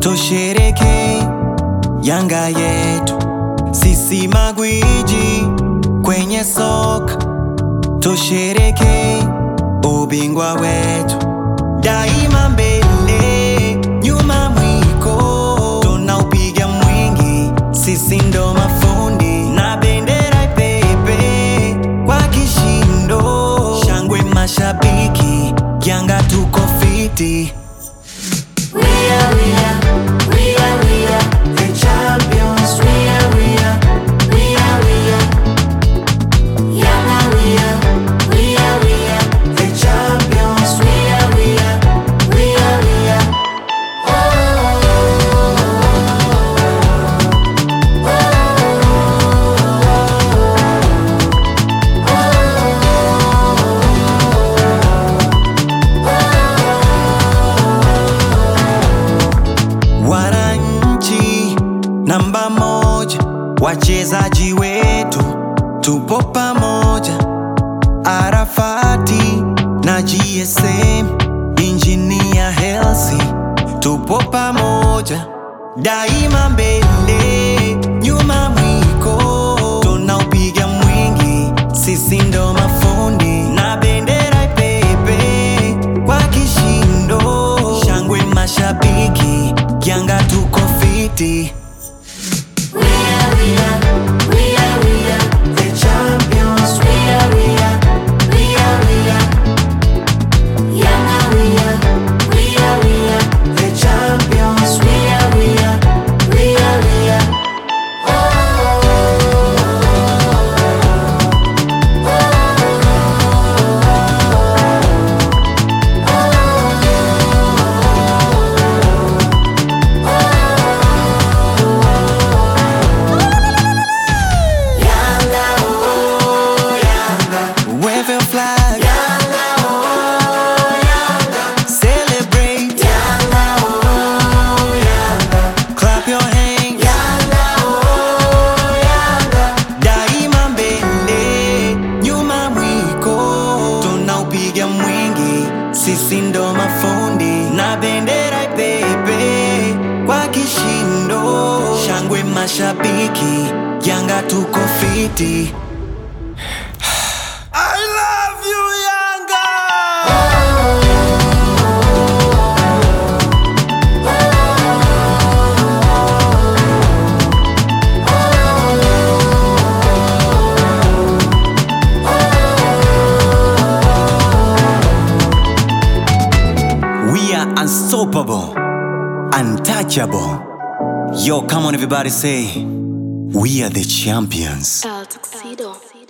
tushereke Yanga yetu, sisi magwiji kwenye soka, tushereke ubingwa wetu daima, mbele nyuma mwiko, tunaupiga mwingi, sisi ndo mafundi na bendera ipepe kwa kishindo, shangwe mashabiki, Yanga tuko fiti. We are, we are, we are, we are the champions. We are, we are, we are, we are. Yanga, we are, we are, we are the champions. We are, we are, we are, we are. Wananchi namba moja, wachezaji wetu tupo pamoja, Arafati na GSM, Injinia Hersi tupo pamoja, daima mbele nyuma mwiko, tunaupiga mwingi, sisi ndo mafundi na bendera ipepe kwa kishindo, shangwe mashabiki, Yanga tuko fiti. We are, we are, we are, we are the champions. We are, we are, we are, we are. Yanga, we are, we are, we are the champions. We are, we are, we are, we are. Yanga, oh, Yanga. Wave your flag, Yanga, oh, Yanga. celebrate, Yanga, oh, Yanga. clap your hands, Yanga, oh, Yanga. daima mbele, nyuma mwiko, tunaupiga mwingi, sisi ndo mafundi na bendera ipepe kwa kishindo, shangwe mashabiki, Yanga tuko fiti. I love you Yanga! We are unstoppable, untouchable. Yo, come on, everybody, say, We are the champions. El Tuxedo.